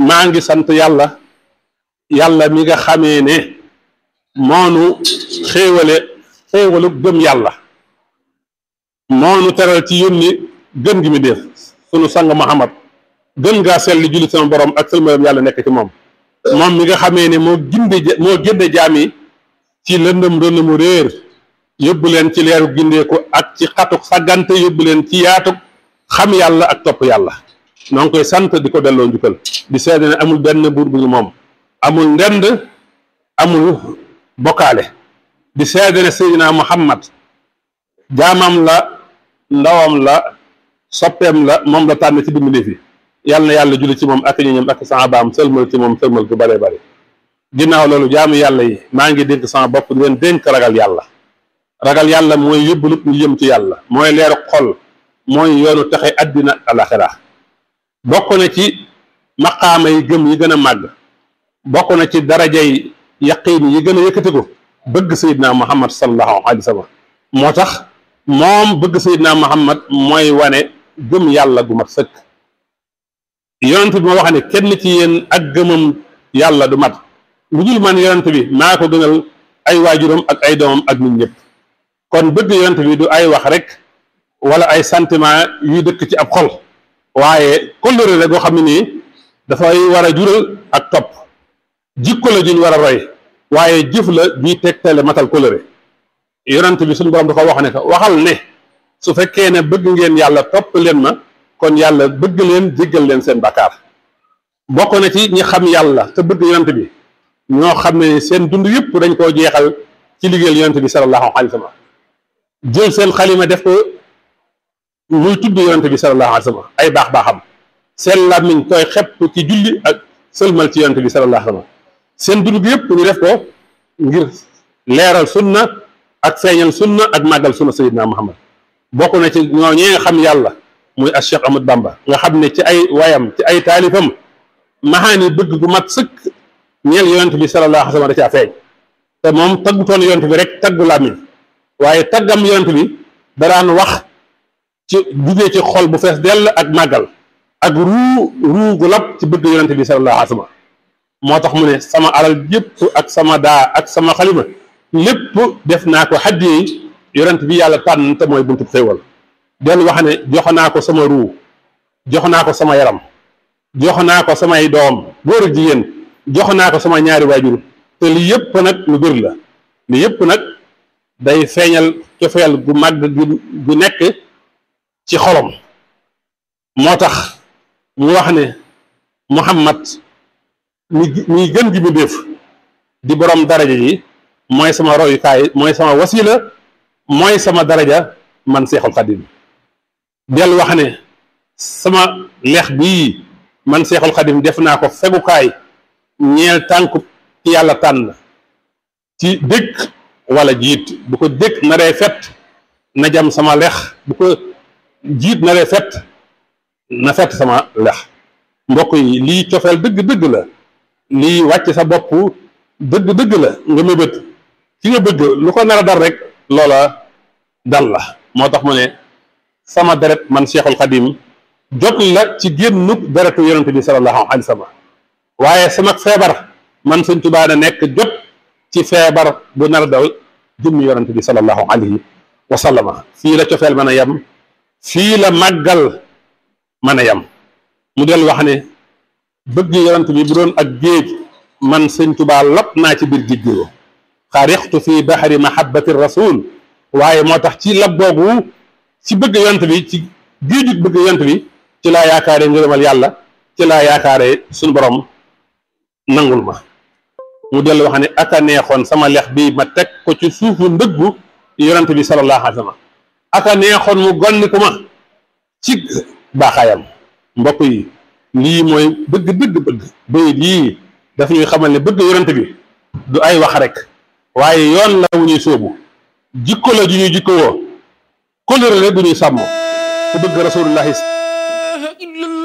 maa ngi sant yàlla yàlla mi nga xamee ne moonu xéewale xéewalu gëm yàlla moonu teral ci yónni gën gi mi def sunu sang Muhammad gën ngaa selli julli sama borom ak sëlmalam yàlla nekk ci moom moom mi nga xamee ne moo ginde moo génne jaam yi ci lëndëm rënd mu réer yóbbu leen ci leeru gindeeku ak ci xatuk sàggante yóbbu leen ci yaatuk xam yàlla ak topp yàlla noo ngi koy sant di ko delloo njukkal di seede ne amul benn buur bu moom amul ndend amul bokkaale di seede ne Seydina Muhammad jaamam la ndawam la soppeem la moom la tànn ci dimbali fi yàlla na yàlla julli ci moom ak ñoñam ak sahabaam sëlmal ci moom sëlmal gu bare bare ginnaaw loolu jaamu yàlla yi maa ngi dénk sama bopp di leen dénk ragal yàlla ragal yàlla mooy yóbbu nit ñu jëm ci yàlla mooy leeru xol mooy yoonu taxe àddina alaxira bokk na ci maqaama yi gëm yi gën a màgg bokk na ci darajay yaqiin yi gën a yëkkatiku bëgg sayidna muhammad sallallahu alayhi wa sallam moo tax moom bëgg sayidna muhammad mooy wane gëm yàlla gu mat sëkk yonent bi ma wax ne kenn ci yéen ak gëmam yàlla du mat lu dul man yonent bi maa ko gënal ay waajuram ak ay doomam ak nit ñëpp kon bëgg yonent bi du ay wax rek wala ay sentiment yuy dëkk ci ab xol waaye kóllëre la goo xam ne nii dafay war a jural ak topp jikko la juñ war a roy waaye jëf la juy tegtale matal kóllëre yonent bi suñu borom da ko wax ne ko waxal ne su fekkee ne bëgg ngeen yàlla topp leen ma kon yàlla bëgg leen jéggal leen seen bakkaar bokk na ci ñi xam yàlla te bëgg yonent bi ñoo xam ne seen dund yëpp dañ koo jeexal ci liggéeyal yonent bi sallallahu alayhi wa sallam jël seen xalima def ko muy tudd yonent bi sallallahu alayhi wa sallam ay baax baaxam seen làmmiñ koy xepp ci julli ak sëlmal ci yonent bi sallallahu alayhi wa sallam seen dund gi yëpp ñu def ko ngir leeral sunna ak feeñal sunna ak màggal sunna sayidna muhammad bokk na ci ñoo ñee nga xam yàlla muy as Cheikh Ahmad Bamba nga xam ne ci ay wayam ci ay taalifam maxaani bëgg gu mat sëkk ñeel yonent bi sallallahu alayhi wa sallam da caa feeñ te moom taggutoon yonent bi rek taggu làmmiñ waaye taggam yonent bi daraan wax ci jugee ci xol bu fees dell ak màggal ak ruu ruu gu lab ci bëgg yonent bi sallallahu alayhi wa sallam moo tax mu ne sama alal yépp ak sama daa ak sama xalima lépp def naa ko xaddiyee yonent bi yàlla tànn te mooy buntu xéewal dellu wax ne jox naa ko sama ruu jox naa ko sama yaram jox naa ko samay doom góor ak jigéen jox naa ko sama ñaari waajur te li yëpp nag lu bir la li yëpp nag day feeñal cofeel gu màgg gu nekk ci xolom moo tax mu wax ne muhammad mi mi gën gi mu def di borom daraja yi mooy sama royukaay mooy sama wasila mooy sama daraja man seexul xadim del wax ne sama lex bii man seexul xadim def naa ko fegukaay ñeel tànku ci yàlla tànn ci dëkk wala jiit bu ko dëkk naree fet na jam sama lex bu ko jiit naree fet na fet sama lex mbokk yi lii cofeel dëgg-dëgg la lii wàcc sa bopp dëgg-dëgg la nga mébét ki nga bëgg lu ko nar a dal rek loola dal la moo tax mu ne sama deret man Cheikhul Xadim jot la ci génnuk deretu yonent bi sallallahu alayhi wa sallam waaye sama feebar man Sëñ Tuubaa na nekk jot ci feebar bu nar a dal jëmmi yonent bi sallallahu alayhi wa sallama fii la cofeel mën a yem fii la màggal mën a yem mu del wax ne bëgg yonent bi bu doon ak géej man Sëñ Tuubaa lap naa ci biir géej gi xarixtu fi bahri mahabbati rasul waaye moo tax ci lab boobu ci bëgg yonent bi ci géejug bëgg yonent bi ci laa yaakaare ngërëmal yàlla ci laa yaakaare suñu borom nangul ma mu dellu wax ne aka neexoon sama lex bi ma teg ko ci suufu ndëggu yonent bi sallallahu alayhi wa sallam aka neexoon mu gonni ko ma ci baaxaayam mbokk yi lii mooy bëgg dëgg bëgg bayit yii daf ñuy xamal ne bëgg yonent bi du ay wax rek waaye yoon la wu ñuy sóobu jikko la ju ñuy jikko woo kóllëre la bu ñuy sàmm ku bëgg rasulullahi